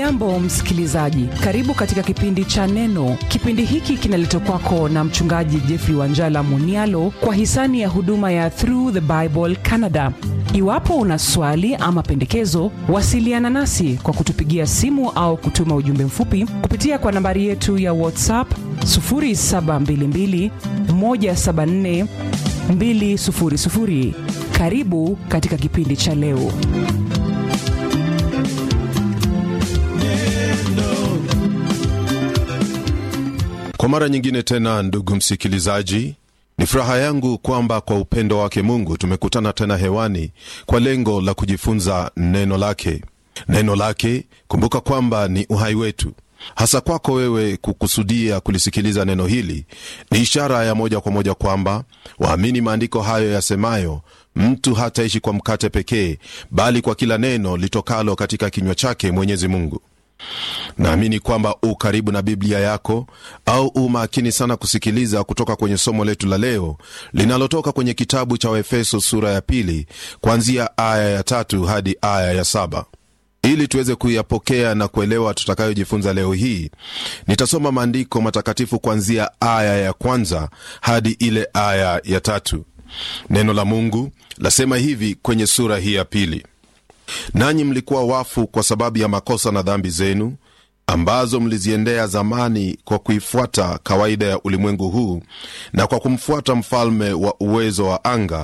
hujambo msikilizaji karibu katika kipindi cha neno kipindi hiki kinaletwa kwako na mchungaji jeffrey wanjala munialo kwa hisani ya huduma ya through the bible canada iwapo una swali ama pendekezo wasiliana nasi kwa kutupigia simu au kutuma ujumbe mfupi kupitia kwa nambari yetu ya whatsapp 722 174 200 karibu katika kipindi cha leo kwa mara nyingine tena ndugu msikilizaji ni furaha yangu kwamba kwa upendo wake mungu tumekutana tena hewani kwa lengo la kujifunza neno lake neno lake kumbuka kwamba ni uhai wetu hasa kwako wewe kukusudia kulisikiliza neno hili ni ishara ya moja kwa moja kwamba waamini maandiko hayo yasemayo mtu hataishi kwa mkate pekee bali kwa kila neno litokalo katika kinywa chake mwenyezi mungu naamini kwamba u karibu na biblia yako au u makini sana kusikiliza kutoka kwenye somo letu la leo linalotoka kwenye kitabu cha waefeso sura ya pili kuanzia aya ya tatu hadi aya ya saba ili tuweze kuyapokea na kuelewa tutakayojifunza leo hii nitasoma maandiko matakatifu kuanzia aya ya kwanza hadi ile aya ya tatu neno la mungu lasema hivi kwenye sura hii ya pili nanyi mlikuwa wafu kwa sababu ya makosa na dhambi zenu ambazo mliziendea zamani kwa kuifuata kawaida ya ulimwengu huu na kwa kumfuata mfalme wa uwezo wa anga